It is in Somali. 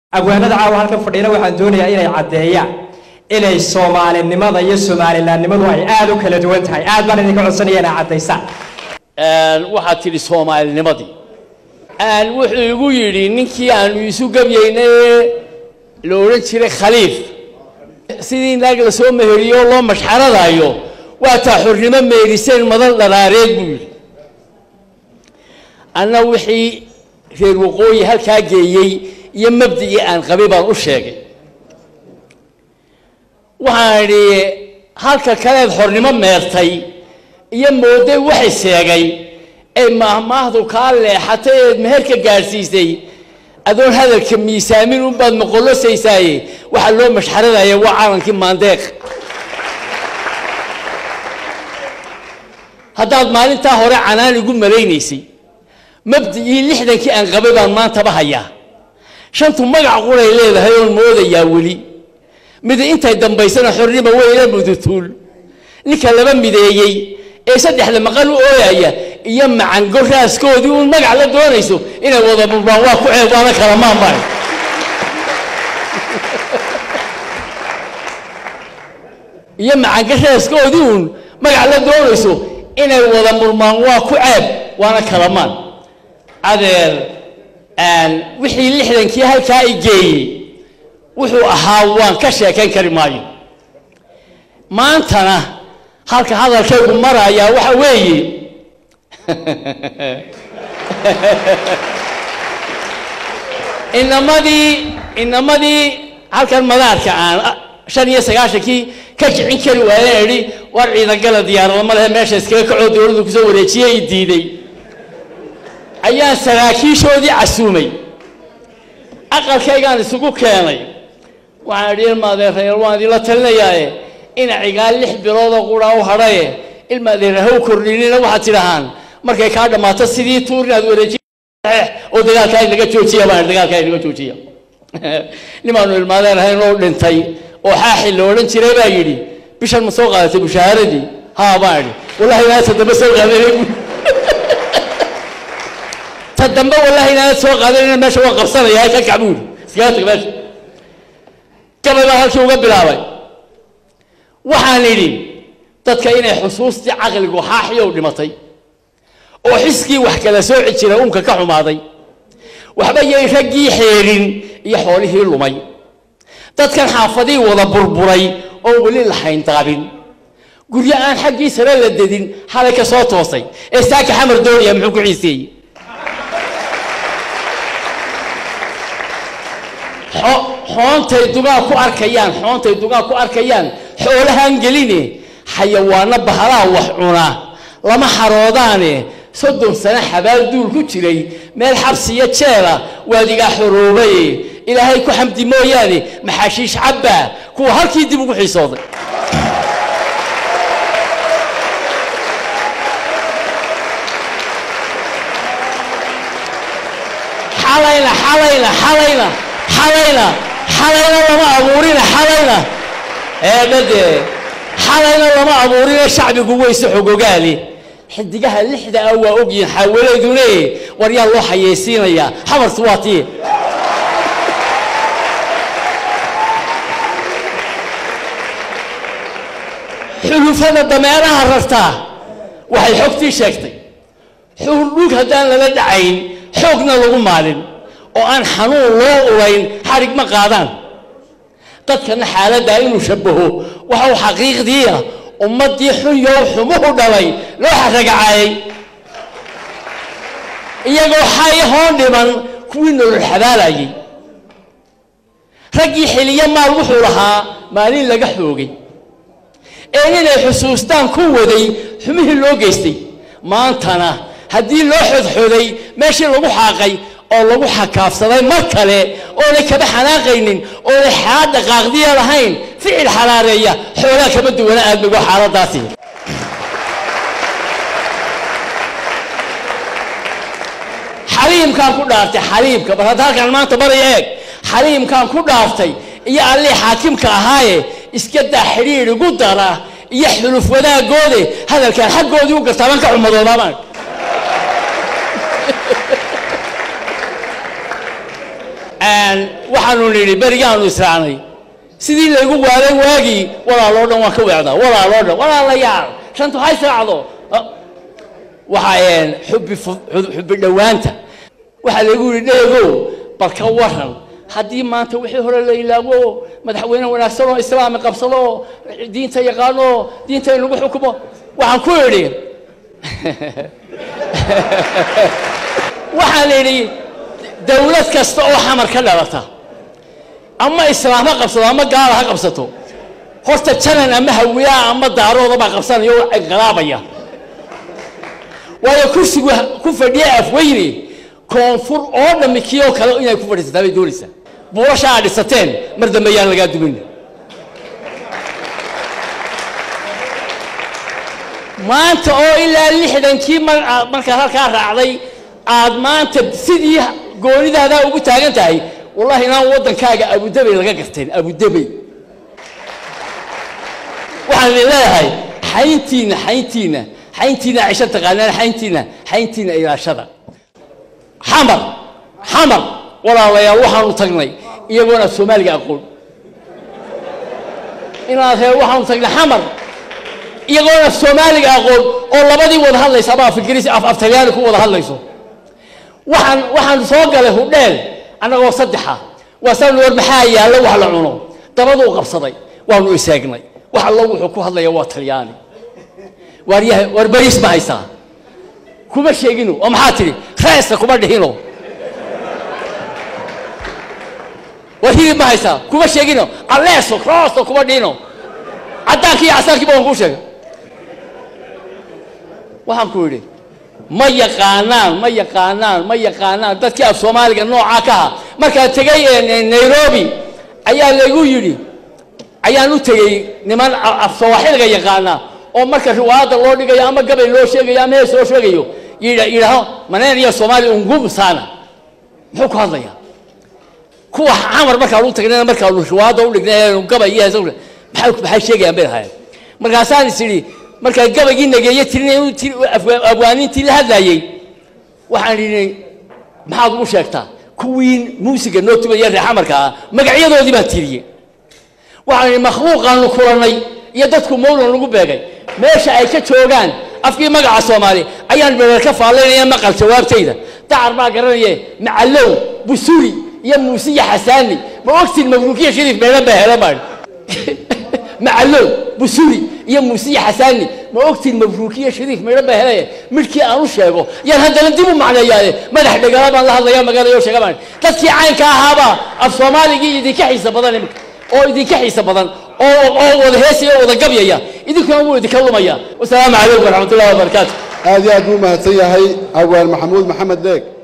abwaanada caawa halkan fadhiina waxaan doonayaa inay caddeeyaan inay soomaalinimada iyo soomalilaannimadu ay aada u kala duwan tahay aad baan idinka codsanaya inay caddaysaan waxaad tidhi soomaalinimadii wuxuu igu yidhi ninkii aanu isu gebyaynay ee la odhan jiray khaliif sidii naag la soo meheriyo oo loo mashxaradaayo waa taa xornimo meeriseen madan dharaareed buu yidhi anna wixii reer waqooyi halkaa geeyey iyo mabdigii aan qabay baan u sheegay waxaan idhi halka kaleed xornimo meertay iyo mooday waxay seegay ee maahmaahdu kaa leexatay eed meherka gaadhsiisay adoon hadalka miisaamin unbaad moqolosaysaaye waxaa loo mashxaradaya waa calankii maandeeq haddaad maalintaa hore canaan igu malaynaysay mabdigii lixdankii aan qabay baan maantaba hayaa shantu magac quray leedahay oon moodayaa weli mid intay dambaysana xornimo weyla mudutuul ninka laba mideeyey ee saddexda maqal u ooyaya iyo macango raaskoodii uun magac la doonayso inay wada murmaan waa ku ceeb waana kala maanbay iyo macango raaskoodii uun magac la doonayso inay wada murmaan waa ku ceeb waana kala maan adeer wixii lixdankii halkaa i geeyey wuxuu ahaa waan ka sheekayn kari maayo maantana halka hadalkaygu marayaa waxa weeye inamadii inamadii halkan madaarka aan shan iyo sagaashankii ka kicin kari waayeen idhi war ciidangala diyaarada ma lehe meesha iskaga kacoo dowladdu kusoo wareejiyey i diiday ayaan saraakiishoodii casuumay aqalkaygaan isugu keenay waxaan idhi ilmaadeerayal waan idinla talinayaaye ina cigaal lix biloodoo quraa u hadhaye ilmaadeera haw kordhinina waxaad tidhahaan markay kaa dhammaato sidii tuur inaad wareeji oo dagaalkaa inaga joojiya baan dagaalkaa inaga joojiya nimaanu ilmaadeer ahayn oo dhintay oo xaaxi la odhan jiray baa yidhi bishan ma soo qaadatay bushaaradii haa baan idhi wallahi inaad dambe soo qaadanay ta dambe wallahi inaanad soo qaadanayna meesha waa qabsanaya ka kac buuri iskaga tag meesha gabay baan halkii uga bilaabay waxaan idhi dadka inay xusuustii caqligu xaaxiyow dhimatay oo xiskii wax kala sooci jira unka ka xumaaday waxba yay raggii xeerin iyo xoolihii lumay dadkan xaafadii wada burburay oo weli la hayndaabin guryo aan xaggii sare la dedin xalay ka soo toosay ee saaka xamar doonaya muxuu ku xiiseeyey xoontay dugaa ku arkayaan xoontay dugaa ku arkayaan xoolahaan geline xayawaano bahalaha wax cuna lama xaroodaane soddon sano xabaal duul ku jiray meel xabsiyo jeela waadigaa xoroobaye ilaahay ku xamdi mooyaane maxaashiish cabbaa kuwa halkii dib ugu xiisooday xalayna xalayna xalayna xalayna xalayna lama abuurina xalayna eedhade xalayna lama abuurina shacbigu weyse xogogaali xidigaha lixda ah waa ogyihin xaawalaydune war yaa loo xayeysiinayaa xamartu waa tii xulufada dameeraha rartaa waxay xogtii sheegtay xuurdhug haddaan lala dhacayn xoogna lagu maalin oo aan xanuun loo urayn xarig ma qaadaan dadkana xaaladdaa inuu shabbaho waxa uu xaqiiqdiia ummaddii xunyow xumuhu dhalay loo xaragacaayay iyagoo xay hoon dhiman kuwii nolol xabaalayay raggii xiliyo maal wuxuu lahaa maalin laga xoogay ee inay xusuustaan ku waday xumihii loo geystay maantana haddii loo xodxoday meeshii lagu xaaqay oo lagu xakaafsaday mar kale oonay kaba xanaaqaynin oonay xaad dhaqaaqdiya lahayn ficil xalaareeya xoolaa kama duwana aadmigo xaaladaasi xaliimkaan ku dhaaftay xaliimka bal hadda halkaan maanta maraya eeg xaliimkaan ku dhaaftay iyo allii xaakimka ahaaye iska daa xidhiir igu dara iyo xuluf wadaaggoode hadalkaan xaggoodii u gartaa baan ka xumadoodaabaan waxaanu nidhi berigaanu israacnay sidii laygu waaday waagii walaaloo dhan waan ka weecdaa walaaloo dhan walaalayaal shantu ha israacdo waxa xubbi xubbi dhowaanta waxaa laygu yidhi dheegow bal ka waran haddii maanta wixii hore la ilaawo madaxweyne wanaagsan oo islaami qabsado oo diinta yaqaano oo diinta in lagu xukumo waxaan ku idhi waxaan idhi dawlad kasta oo xamar ka dhalata ama islaam ha qabsato ama gaala ha qabsato horta janan ama hawiyaa ama daarooda baa qabsanaya oo inqilaabaya waayo kursigu ku fadhiya afweyne koonfur oo dhammi kii oo kale inay ku fadhiisataa bay doonaysaa buulasha aad dhisateen mar dambe yaan lagaa dumin maanta oo ilaa lixdankii markaad halkaa raacday aad maanta sidii goonidaadaa ugu taagan tahay wallahi inaan waddankaaga abudabey laga garteen abudabey waxaan idin leeyahay xayntiina xayntiina xayntiina cisho taqaanaan xayntiina xayntiina ilaashada xamar xamar walaalayaal waxaanu tagnay iyagoona soomaaliga aqoon inaad ree waxaanu tagnay xamar iyagoona soomaaliga aqoon oo labadii wada hadlaysa ama af ingiriisi af af talyaani ku wada hadlayso waxaan waxaan soo galay hudheel annagoo saddexa waasaan war maxaa yaallo wax la cuno dabaduu qabsaday waanu isaagnay wax allo wuxuu ku hadlaya waa talyaani waaryaha war bariis ma haysaa kuma sheegino oo maxaa tidhi reesta kuma dhihino war hilib ma haysaa kuma sheegino alleeso roosto kuma dhihino caddaankii iyo casaankiiba waan kuu sheegay waxaan ku idhi ma yaqaanaan ma yaqaanaan ma yaqaanaan dadkii af soomaaliga noocaa ka aha markaan tegay nairobi ayaa laygu yidhi ayaan u tegey niman af sawaaxiliga yaqaana oo marka riwaayadda loo dhigayo ama gabay loo sheegayo ama hees loo sheegayo yidhaaho maneen iyo soomaaliya ungum saana muxuu ku hadlayaa kuwa camar markaan u tagnayna markaanu riwaayadda u dhignay gabay iyo hees maxay maxay sheegayaan bay lahaayeen markaasaan is idhi markaan gabaygii nageeye tirinay abwaaniintii la hadlaayey waxaan idhi maxaad ugu sheegtaa kuwii muusiga noo tubaya reer xamarka ah magacyadoodii baan tiriyey waxaan idhi makhluuqaanu kulannay iyo dadku mawlan lagu beegay meesha ay ka joogaan afkii magaca soomaali ayaan bereer ka faallaynaya maqal jawaabtayda dacar baa garanaye macallow busuri iyo muusiya xasaani ma ogtiin mabruukiya shariif meelan baa helan baan macallow busuri iyo muusiya xasaani ma ogtiin mabruukiya shariif meedhan baa helaya midhkii aan u sheego yaan haddana dib u macneeyaade madax dhegala baan la hadlaya magaalayo sheega baan dadkii caynka ahaabaa af soomaaligii idinka xiisa badan imika oo idinka xiisa badan oo oo wada heesaya oo wada gabyaya idinkuna wuu idinka lumaya wasalaamu calaykum waraxmat ullahi wabarakaatu aad iyo aad buu mahadsan yahay awaan maxamuud maxamed deeg